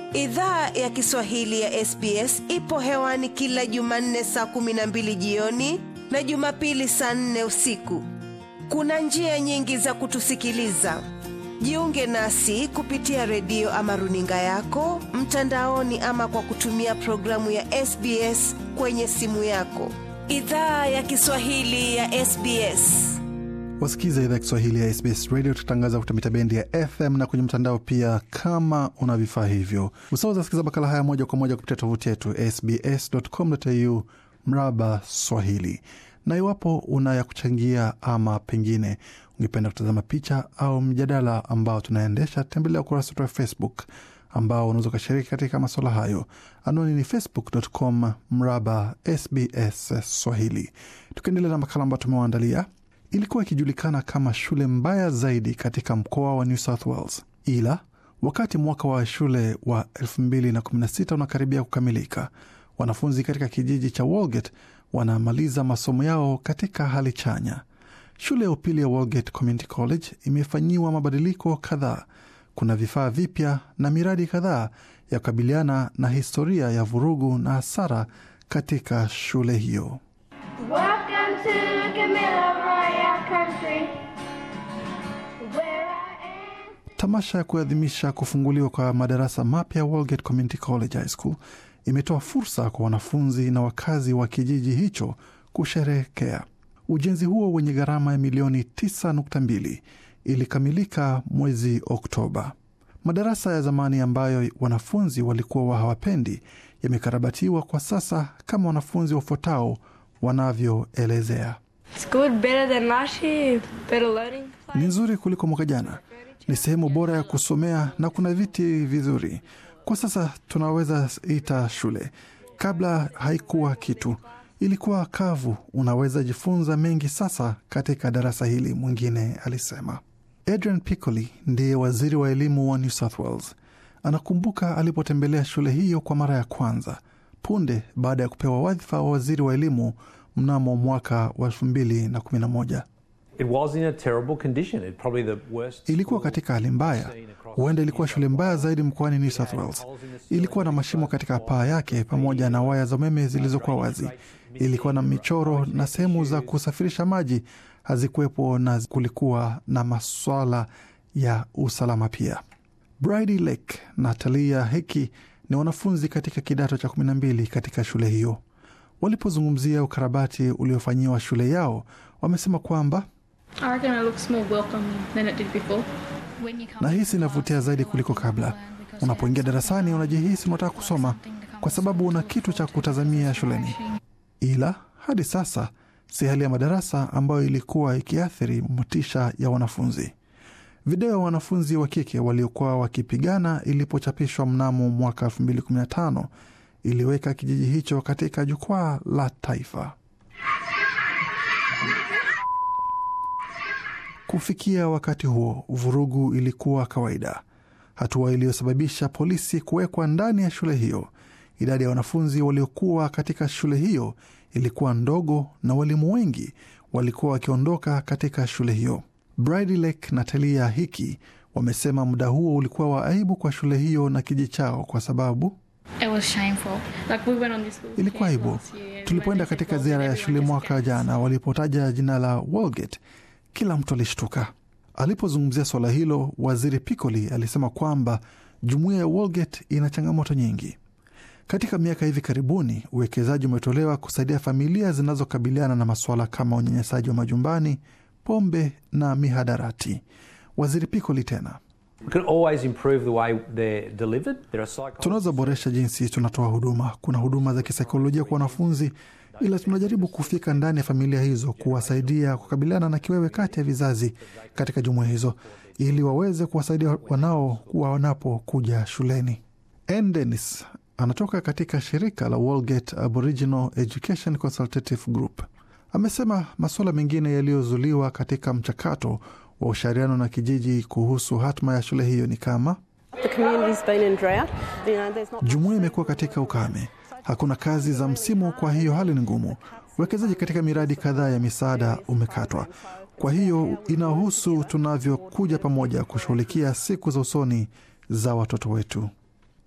Idhaa ya Kiswahili ya SBS ipo hewani kila Jumanne saa kumi na mbili jioni na Jumapili saa nne usiku. Kuna njia nyingi za kutusikiliza. Jiunge nasi kupitia redio ama runinga yako mtandaoni, ama kwa kutumia programu ya SBS kwenye simu yako. Idhaa ya Kiswahili ya SBS. Wasikiza idhaa ya Kiswahili ya SBS Radio, tukitangaza kupitia mita bendi ya FM na kwenye mtandao pia. Kama una vifaa hivyo, usaweza sikiza makala haya moja kwa moja kupitia tovuti yetu sbs.com.au mraba Swahili. Na iwapo una ya kuchangia ama pengine ungependa kutazama picha au mjadala ambao tunaendesha, tembelea ukurasa wetu wa Facebook ambao unaweza ukashiriki katika masuala hayo. Anwani ni facebook.com mraba SBS Swahili. Tukiendelea na makala ambayo tumewaandalia ilikuwa ikijulikana kama shule mbaya zaidi katika mkoa wa New South Wales, ila wakati mwaka wa shule wa 2016 unakaribia kukamilika, wanafunzi katika kijiji cha Walgett wanamaliza masomo yao katika hali chanya. Shule ya upili ya Walgett Community College imefanyiwa mabadiliko kadhaa. Kuna vifaa vipya na miradi kadhaa ya kukabiliana na historia ya vurugu na hasara katika shule hiyo. Welcome to Camilla Country, where I am. Tamasha ya kuadhimisha kufunguliwa kwa madarasa mapya Walgett Community College High School imetoa fursa kwa wanafunzi na wakazi wa kijiji hicho kusherehekea. Ujenzi huo wenye gharama ya milioni 9.2 ilikamilika mwezi Oktoba. Madarasa ya zamani ambayo wanafunzi walikuwa hawapendi yamekarabatiwa kwa sasa, kama wanafunzi wafuatao wanavyoelezea. It's good, better than last year, better learning. Ni nzuri kuliko mwaka jana, ni sehemu bora ya kusomea na kuna viti vizuri. Kwa sasa tunaweza ita shule. Kabla haikuwa kitu, ilikuwa kavu. Unaweza jifunza mengi sasa katika darasa hili, mwingine alisema. Adrian Piccoli ndiye waziri wa elimu wa New South Wales. Anakumbuka alipotembelea shule hiyo kwa mara ya kwanza punde baada ya kupewa wadhifa wa waziri wa elimu mnamo mwaka wa elfu mbili na kumi na moja. It was in a terrible condition. It probably the worst. Ilikuwa katika hali mbaya, huenda ilikuwa shule mbaya zaidi mkoani New South Wales. Ilikuwa na mashimo katika paa yake pamoja na waya za umeme zilizokuwa wazi. Ilikuwa na michoro na sehemu za kusafirisha maji hazikuwepo, na kulikuwa na maswala ya usalama pia. Bridie Lake na Talia Heki ni wanafunzi katika kidato cha kumi na mbili katika shule hiyo. Walipozungumzia ukarabati uliofanyiwa shule yao, wamesema kwamba I reckon it looks more welcoming than it did before. na hisi inavutia zaidi kuliko kabla. Unapoingia darasani, unajihisi unataka kusoma kwa sababu una kitu cha kutazamia shuleni, ila hadi sasa si hali ya madarasa ambayo ilikuwa ikiathiri motisha ya wanafunzi. Video ya wanafunzi wa kike waliokuwa wakipigana ilipochapishwa mnamo mwaka 2015 iliweka kijiji hicho katika jukwaa la taifa. Kufikia wakati huo, vurugu ilikuwa kawaida, hatua iliyosababisha polisi kuwekwa ndani ya shule hiyo. Idadi ya wanafunzi waliokuwa katika shule hiyo ilikuwa ndogo na walimu wengi walikuwa wakiondoka katika shule hiyo. Bridie Lake na Talia Hiki wamesema muda huo ulikuwa wa aibu kwa shule hiyo na kijiji chao kwa sababu It was shameful. Like we went on this little ilikuwa camp aibu. last year, and Tulipoenda when they katika said ziara ya Walgett, shule everyone mwaka just kept jana, walipotaja jina la Walgett, kila mtu alishtuka. Alipozungumzia suala hilo, waziri Piccoli alisema kwamba jumuiya ya Walgett ina changamoto nyingi. Katika miaka hivi karibuni, uwekezaji umetolewa kusaidia familia zinazokabiliana na masuala kama unyanyasaji wa majumbani, pombe na mihadarati. Waziri Piccoli tena We can always improve the way they're delivered. There are psychologists. tunaweza boresha jinsi tunatoa huduma. Kuna huduma za kisaikolojia kwa wanafunzi, ila tunajaribu kufika ndani ya familia hizo, kuwasaidia kukabiliana na kiwewe kati ya vizazi katika jumuiya hizo, ili waweze kuwasaidia wanao kuwa wanapokuja shuleni. Ann Dennis anatoka katika shirika la Walgett Aboriginal Education Consultative Group. Amesema masuala mengine yaliyozuliwa katika mchakato wa ushauriano na kijiji kuhusu hatma ya shule hiyo ni kama The community's been in drought. You know, there's not Jumuiya imekuwa katika ukame, hakuna kazi za msimu, kwa hiyo hali ni ngumu. Uwekezaji katika miradi kadhaa ya misaada umekatwa. Kwa hiyo inahusu tunavyokuja pamoja kushughulikia siku za usoni za watoto wetu.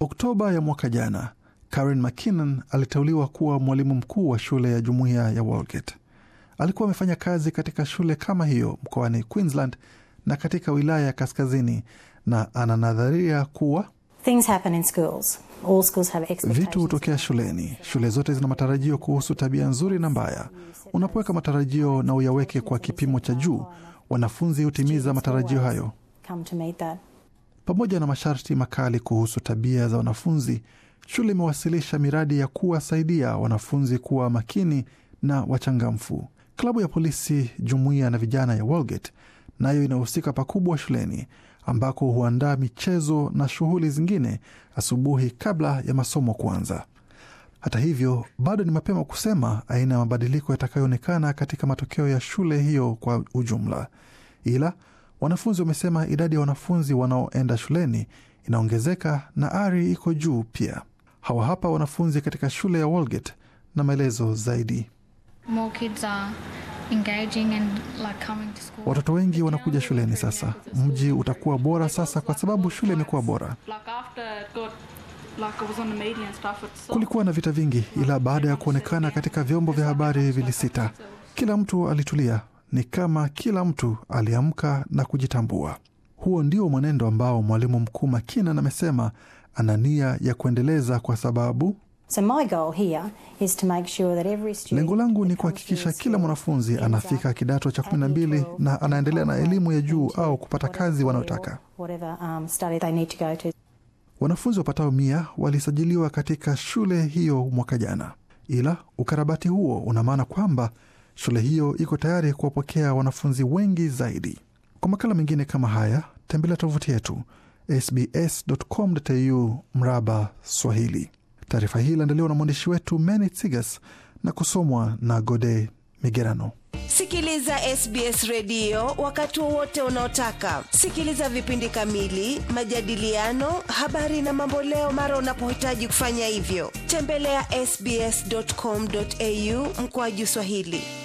Oktoba ya mwaka jana, Karen McKinnon aliteuliwa kuwa mwalimu mkuu wa shule ya jumuiya ya Walgett. Alikuwa amefanya kazi katika shule kama hiyo mkoani Queensland na katika wilaya ya kaskazini, na ana nadharia kuwa Things happen in schools. All schools have expectations. vitu hutokea shuleni. Shule zote zina matarajio kuhusu tabia nzuri na mbaya. Unapoweka matarajio na uyaweke kwa kipimo cha juu, wanafunzi hutimiza matarajio hayo. Come to meet that. Pamoja na masharti makali kuhusu tabia za wanafunzi, shule imewasilisha miradi ya kuwasaidia wanafunzi kuwa makini na wachangamfu. Klabu ya polisi jumuiya na vijana ya Walgett nayo inahusika pakubwa shuleni, ambako huandaa michezo na shughuli zingine asubuhi kabla ya masomo kuanza. Hata hivyo, bado ni mapema kusema aina ya mabadiliko yatakayoonekana katika matokeo ya shule hiyo kwa ujumla, ila wanafunzi wamesema idadi ya wanafunzi wanaoenda shuleni inaongezeka na ari iko juu pia. Hawa hapa wanafunzi katika shule ya Walgett na maelezo zaidi. More kids are engaging and like coming to school. Watoto wengi wanakuja shuleni sasa. Mji utakuwa bora sasa kwa sababu shule imekuwa bora. Like after it got like it was on the media and stuff, it's so Kulikuwa na vita vingi, ila baada ya kuonekana katika vyombo vya habari vilisita, kila mtu alitulia. Ni kama kila mtu aliamka na kujitambua. Huo ndio mwenendo ambao mwalimu mkuu Makinan amesema ana nia ya kuendeleza, kwa sababu So my goal here is to make sure that every student lengo langu ni that comes kuhakikisha through kila school mwanafunzi ends anafika up kidato cha at kumi na year mbili 12 na anaendelea na elimu ya juu into au kupata whatever kazi career wanayotaka. or Whatever um, study they need to go to. Wanafunzi wapatao mia walisajiliwa katika shule hiyo mwaka jana, ila ukarabati huo una maana kwamba shule hiyo iko tayari kuwapokea wanafunzi wengi zaidi. Kwa makala mengine kama haya, tembelea tovuti yetu sbs.com.au mraba Swahili. Taarifa hii iliandaliwa na mwandishi wetu Many Tsigas na kusomwa na Gode Migerano. Sikiliza SBS redio wakati wowote unaotaka. Sikiliza vipindi kamili, majadiliano, habari na mamboleo mara unapohitaji kufanya hivyo. Tembelea sbs.com.au mkoaju Swahili.